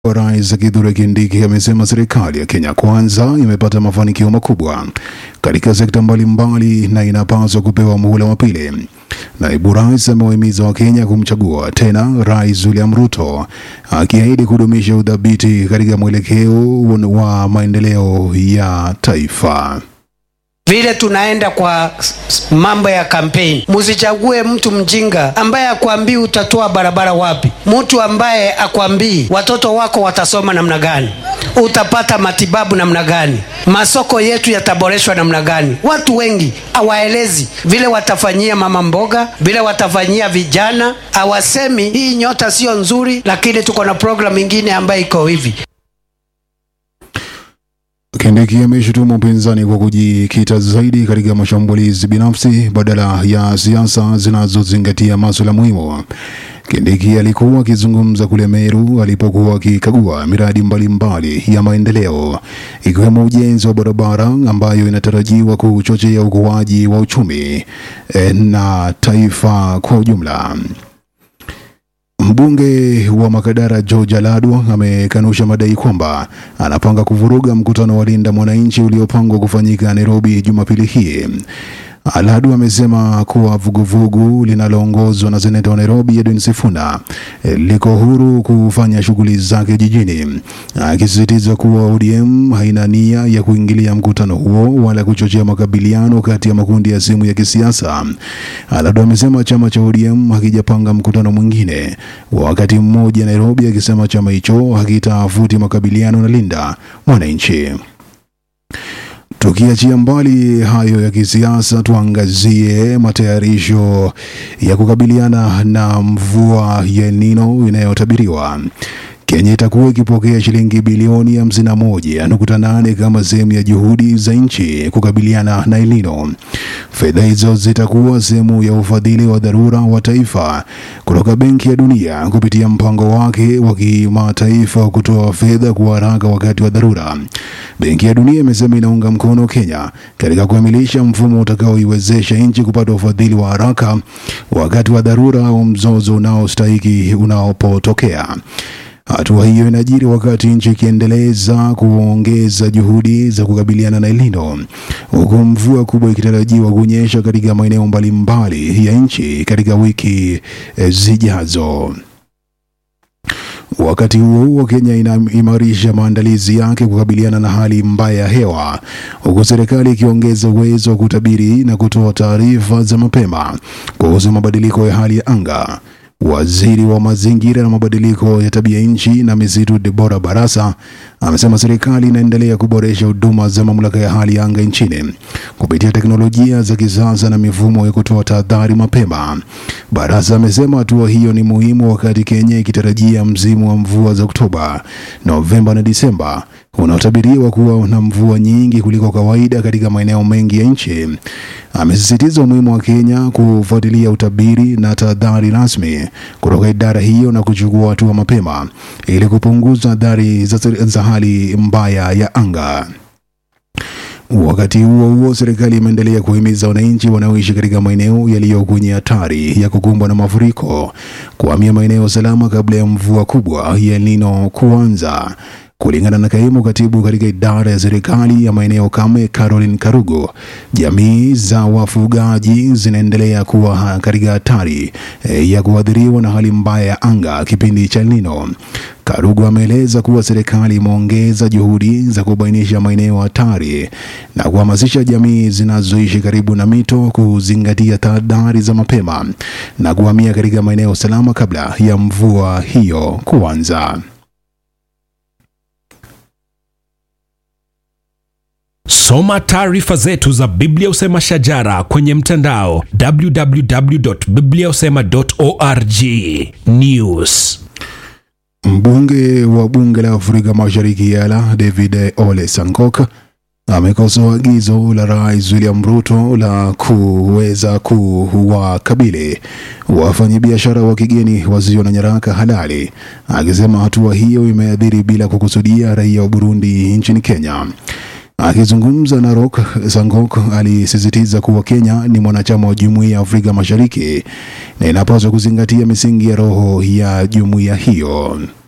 Rais Kithure Kindiki amesema serikali ya Kenya Kwanza imepata mafanikio makubwa katika sekta mbalimbali na inapaswa kupewa muhula wa pili. Naibu rais amewahimiza Wakenya kumchagua tena Rais William Ruto, akiahidi kudumisha udhabiti katika mwelekeo wa maendeleo ya taifa. Vile tunaenda kwa mambo ya kampeni, musichague mtu mjinga ambaye akwambii utatoa barabara wapi, mtu ambaye akwambii watoto wako watasoma namna gani, utapata matibabu namna gani, masoko yetu yataboreshwa namna gani. Watu wengi hawaelezi vile watafanyia mama mboga, vile watafanyia vijana, hawasemi hii nyota sio nzuri, lakini tuko na programu ingine ambayo iko hivi. Kindiki ameshutumu upinzani kwa kujikita zaidi katika mashambulizi binafsi badala ya siasa zinazozingatia masuala muhimu. Kindiki alikuwa akizungumza kule Meru alipokuwa akikagua miradi mbalimbali mbali ya maendeleo ikiwemo ujenzi wa barabara ambayo inatarajiwa kuchochea ukuaji wa uchumi eh, na taifa kwa ujumla. Mbunge wa Makadara George Aladu amekanusha madai kwamba anapanga kuvuruga mkutano wa Linda Mwananchi uliopangwa kufanyika Nairobi Jumapili hii. Aladu amesema kuwa vuguvugu linaloongozwa na seneta wa Nairobi Edwin Sifuna liko huru kufanya shughuli zake jijini, akisisitiza kuwa ODM haina nia ya kuingilia mkutano huo wala kuchochea makabiliano kati ya makundi ya simu ya kisiasa. Aladu amesema chama cha ODM hakijapanga mkutano mwingine wa wakati mmoja Nairobi, akisema chama hicho hakitafuti makabiliano na Linda Mwananchi. Tukiachia mbali hayo ya kisiasa, tuangazie matayarisho ya kukabiliana na mvua ya El Nino inayotabiriwa. Kenya itakuwa ikipokea shilingi bilioni hamsini na moja nukta nane kama sehemu ya juhudi za nchi kukabiliana na El Nino. Fedha hizo zitakuwa sehemu ya ufadhili wa dharura wa taifa kutoka Benki ya Dunia kupitia mpango wake wa kimataifa kutoa fedha kwa haraka wakati wa dharura. Benki ya Dunia imesema inaunga mkono Kenya katika kukamilisha mfumo utakaoiwezesha nchi kupata ufadhili wa haraka wakati wa dharura au mzozo unaostahiki unapotokea. Hatua hiyo inajiri wakati nchi ikiendeleza kuongeza juhudi za kukabiliana na El Nino, huku mvua kubwa ikitarajiwa kunyesha katika maeneo mbalimbali ya nchi katika wiki zijazo. Wakati huo huo, Kenya inaimarisha maandalizi yake kukabiliana na hali mbaya ya hewa, huku serikali ikiongeza uwezo wa kutabiri na kutoa taarifa za mapema kuhusu mabadiliko ya hali ya anga. Waziri wa mazingira na mabadiliko ya tabia nchi na misitu Debora Barasa amesema serikali inaendelea kuboresha huduma za mamlaka ya hali ya anga nchini kupitia teknolojia za kisasa na mifumo ya kutoa tahadhari mapema. Barasa amesema hatua hiyo ni muhimu wakati Kenya ikitarajia msimu wa mvua za Oktoba, Novemba na Disemba unaotabiriwa kuwa na mvua nyingi kuliko kawaida katika maeneo mengi ya nchi. Amesisitiza umuhimu wa Kenya kufuatilia utabiri na tahadhari rasmi kutoka idara hiyo na kuchukua hatua mapema ili kupunguza athari za hali mbaya ya anga. Wakati huo huo, serikali imeendelea kuhimiza wananchi wanaoishi katika maeneo yaliyo kwenye hatari ya kukumbwa na mafuriko kuhamia maeneo salama kabla ya mvua kubwa ya El Nino kuanza. Kulingana na kaimu katibu katika idara ya serikali ya maeneo kame Caroline Karugo, jamii za wafugaji zinaendelea kuwa katika hatari e, ya kuathiriwa na hali mbaya ya anga kipindi cha El Nino. Karugo ameeleza kuwa serikali imeongeza juhudi za kubainisha maeneo hatari na kuhamasisha jamii zinazoishi karibu na mito kuzingatia tahadhari za mapema na kuhamia katika maeneo salama kabla ya mvua hiyo kuanza. Soma taarifa zetu za Biblia Usema Shajara kwenye mtandao www.bibliausema.org. News. Mbunge wa bunge la Afrika Mashariki Yala David Ole Sankok amekosoa agizo la Rais William Ruto la kuweza kuwakabili wafanyabiashara wa kigeni wasio na nyaraka halali, akisema hatua hiyo imeathiri bila kukusudia raia wa Burundi nchini Kenya. Akizungumza na Rock, Sangok alisisitiza kuwa Kenya ni mwanachama wa Jumuiya ya Afrika Mashariki na inapaswa kuzingatia misingi ya roho ya jumuiya hiyo.